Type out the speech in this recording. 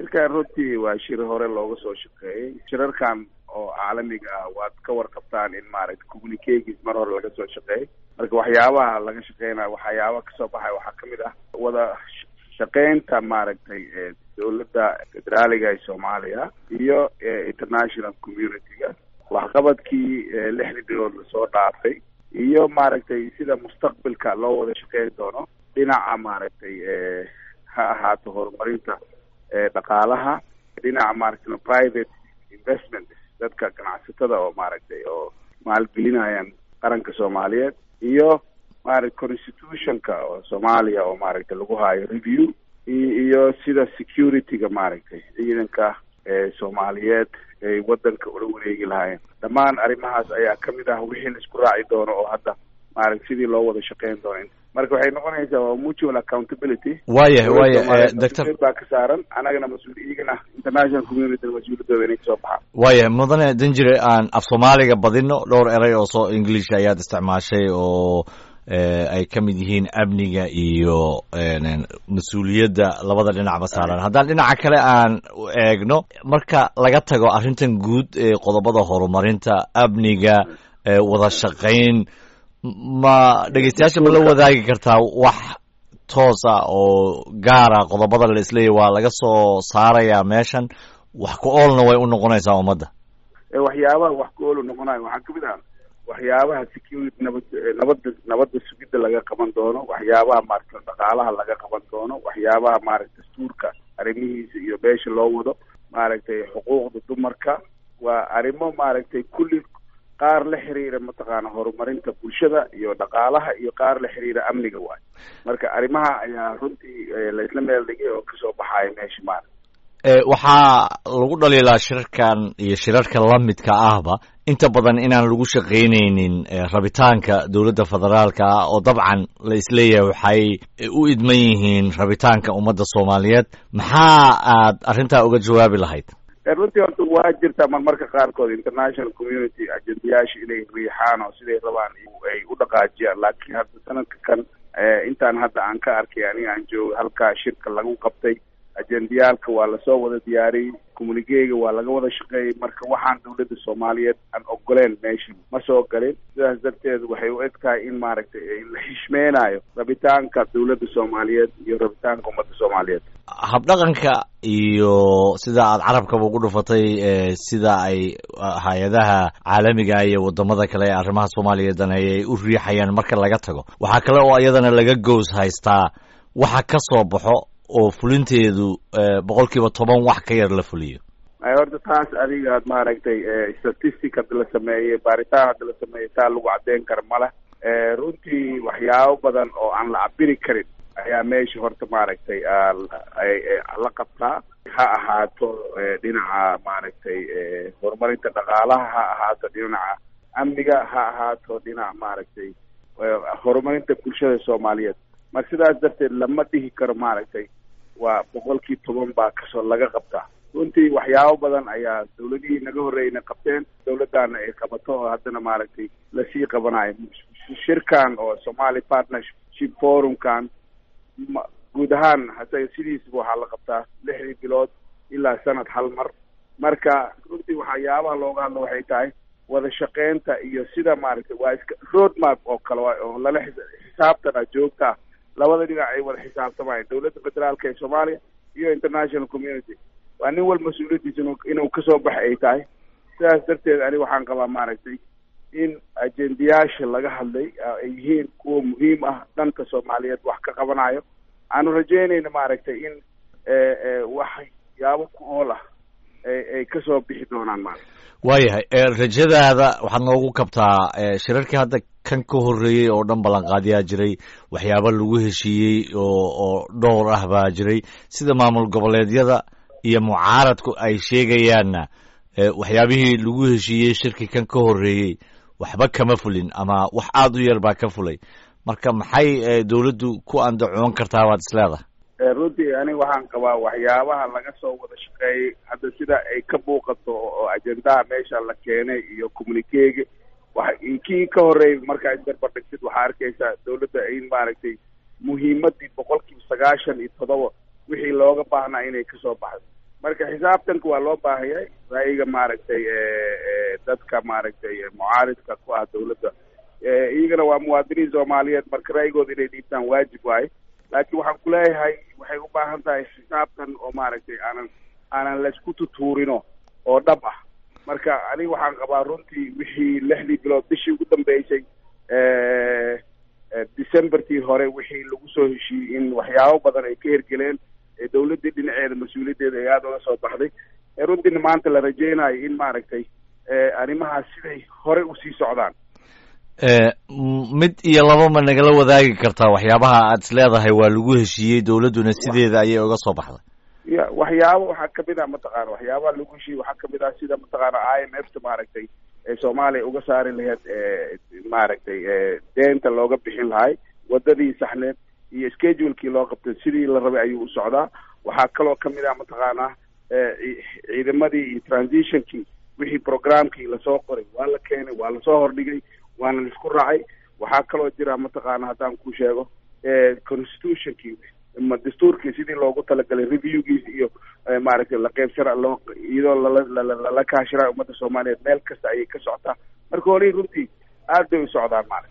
shirkan runtii waa shir hore looga soo shaqeeyey shirarkan oo caalamiga ah waad ka warqabtaan in maaragtay communicatis mar hore laga soo shaqeeyey marka waxyaabaha laga shaqeynayo waxyaaba kasoo baxay waxaa kamid ah wada shaqeynta maaragtay dowladda federaaliga ee soomaaliya iyo international community-ga waxqabadkii lixdii bilood lasoo dhaafay iyo maaragtay sida mustaqbalka loo wada shaqeyn doono dhinaca maaragtay ha ahaato horumarinta dhaqaalaha dhinaca maaragtay private investment dadka ganacsatada oo maaragtay oo maalgelinayaan qaranka soomaaliyeed iyo maaragtay constitutionka oo soomaaliya oo maaragtay lagu haayo review iyo sida security-ga maaragtay ciidanka soomaaliyeed ay wadanka ula wareegi lahaayeen dhammaan arrimahaas ayaa kamid ah wixii la isku raaci doono oo hadda maaragtay sidii loo wada shaqeyn doono marka waxay noqonaysaa waa mutual accountability waayahay waaya doctor baa ka saaran anagana mas-uul iyagana international community mas-uuliyaddooda inay kasoo baxaan waayahay mudane danjire aan af soomaaliga badino dhowr eray oo soo english ayaad isticmaashay oo ay ka mid yihiin amniga iyo mas-uuliyadda labada dhinacba saaran haddaan dhinaca kale aan eegno marka laga tago arrintan guud ee qodobada horumarinta amniga wada shaqayn ma dhegeystayaasha ma la wadaagi kartaa wax toosa oo gaara qodobada la isleeyahy waa laga soo saarayaa meeshan wax ku oolna way u noqonaysaa ummadda waxyaabaha wax ku ool u noqonayo waxaa kamid ah waxyaabaha security nabad nabadda nabadda sugidda laga qaban doono waxyaabaha maaragta dhaqaalaha laga qaban doono waxyaabaha maaragta dastuurka arrimihiisa iyo beesha loo wado maaragtay xuquuqda dumarka waa arrimo maaragtay kulli qaar la xiriira mataqaana horumarinta bulshada iyo dhaqaalaha iyo qaar la xiriira amniga waayo marka arrimaha ayaa runtii laisla meel dhigay oo kasoo baxaaya meesha maaragta waxaa lagu dhaliilaa shirarkan iyo shirarka lamidka ahba inta badan inaan lagu shaqaynaynin rabitaanka dowladda federaalka ah oo dabcan la isleeyahay waxay u idman yihiin rabitaanka ummadda soomaaliyeed maxaa aad arrintaa uga jawaabi lahayd runtii horta waa jirtaa marmarka qaarkood international community ajendayaasha inay riixaan oo siday rabaan ay u dhaqaajiyaan laakiin hadda sanadka kan intaan hadda aan ka arkay aniga aan joogo halkaa shirka lagu qabtay ajendayaalka waa lasoo wada diyaariyey communiquega waa laga wada shaqeeyey marka waxaan dowladda soomaaliyeed aan ogoleen meesha ma soo galin sidaas darteed waxay u eg tahay in maaragtay la xishmeynayo rabitaanka dowladda soomaaliyeed iyo rabitaanka ummadda soomaaliyeed habdhaqanka iyo sida aad carabkaba ugu dhufatay sida ay hay-adaha caalamiga iyo wadamada kale ee arrimaha soomaaliya daneeya ay u riixayaan marka laga tago waxaa kale oo iyadana laga goos haystaa waxa ka soo baxo oo fulinteedu boqol kiiba toban wax ka yar la fuliyo horta taas adigaad maaragtay statistic hadda la sameeyey baaritaan hadda la sameeyey taa lagu caddeyn kara male runtii waxyaabo badan oo aan la cabiri karin ayaa meesha horta maaragtay la qabtaa ha ahaato dhinaca maaragtay horumarinta dhaqaalaha ha ahaato dhinaca amniga ha ahaato dhinaca maaragtay horumarinta bulshada soomaaliyeed marka sidaas darteed lama dhihi karo maaragtay waa boqolkii toban baa kasoo laga qabtaa runtii waxyaabo badan ayaa dawladihii naga horreeyna qabteen dawladdaana ay qabato oo haddana maaragtay lasii qabanayo shirkan oo somali partnership forumkan guud ahaan hase sidiisaba waxaa la qabtaa lixdii bilood ilaa sanad hal mar marka runtii waxyaabaha looga hadlo waxay tahay wada shaqeynta iyo sida maaragtay waa iska road map oo kale oo lala xisaabtana joogta labada dhinac ay wada xisaabtamayaan dowladda federaalka ee soomaaliya iyo international community waa nin wal mas-uuliyaddiisa inuu kasoo baxa ay tahay sidaas darteed ani waxaan qabaa maaragtay in ajendayaasha laga hadlay ay yihiin kuwa muhiim ah dhanka soomaaliyeed wax ka qabanayo aanu rajeynayna maaragtay in waxyaabo ku ool ah ay kasoo bixi doonaan maaragta waayahay rajadaada waxaad noogu kabtaa shirarkii hadda kan ka horreeyey oo dhan ballanqaadyaa jiray waxyaaba lagu heshiiyey oo oo dhowr ah baa jiray sida maamul goboleedyada iyo mucaaradku ay sheegayaanna waxyaabihii lagu heshiiyey shirkii kan ka horreeyey waxba kama fulin ama wax aada u yar baa ka fulay marka maxay dawladdu ku andacoon kartaa waad isleedahay runtii aniga waxaan qabaa waxyaabaha laga soo wada shaqeeyey hadda sida ay ka muuqato oo ajendaha meesha la keenay iyo communiquega wa kii ka horreeyay markaa isbarbardhigtid waxaa arkaysaa dawladda in maaragtay muhiimadii boqol kiiba sagaashan iyo toddoba wixii looga baahnaa inay kasoo baxdo marka xisaabtanka waa loo baahayahay ra'yiga maaragtay dadka maaragtay mucaaridka ku ah dawladda iyagana waa muwaadiniin soomaaliyeed marka ra'yigooda inay dhiibtaan waajib waaye laakiin waxaan kuleeyahay waxay u baahan tahay xisaabtan oo maaragtay aanan aanan laysku tutuurino oo dhab ah marka aniga waxaan qabaa runtii wixii lixdii bilood bishii ugu dambeysay decembertii hore wixii lagu soo heshiiyey in waxyaabo badan ay ka hergeleen dawladdii dhinaceeda mas-uuliyaddeeda ay aada uga soo baxday runtiina maanta la rajeynayo in maaragtay arrimahaas siday hore usii socdaan mid iyo laba ma nagala wadaagi kartaa waxyaabaha aad is leedahay waa lagu heshiiyey dawladduna sideeda ayay uga soo baxday ya waxyaabo waxaa kamid ah mataqaana waxyaabaha lagu heshiiyey waxaa kamid ah sida mataqaana i m f ta maaragtay ee soomaaliya uga saari lahayd maaragtay deenta looga bixin lahay wadadii saxneed iyo schedulekii loo qabtay sidii la rabay ayuu u socdaa waxaa kaloo kamid ah mataqaana ciidamadii iyo transitionkii wixii programkii lasoo qoray waa la keenay waa lasoo hordhigay waana laisku raacay waxaa kaloo jira mataqaana haddaan ku sheego constitutionkii ma dastuurkii sidii loogu talagalay reviewgiis iyo maaragtay la qeybsana loo iyadoo lala kaashira ummadda soomaaliyeed meel kasta ayay ka socotaa marka hore runtii aad bay u socdaan maarata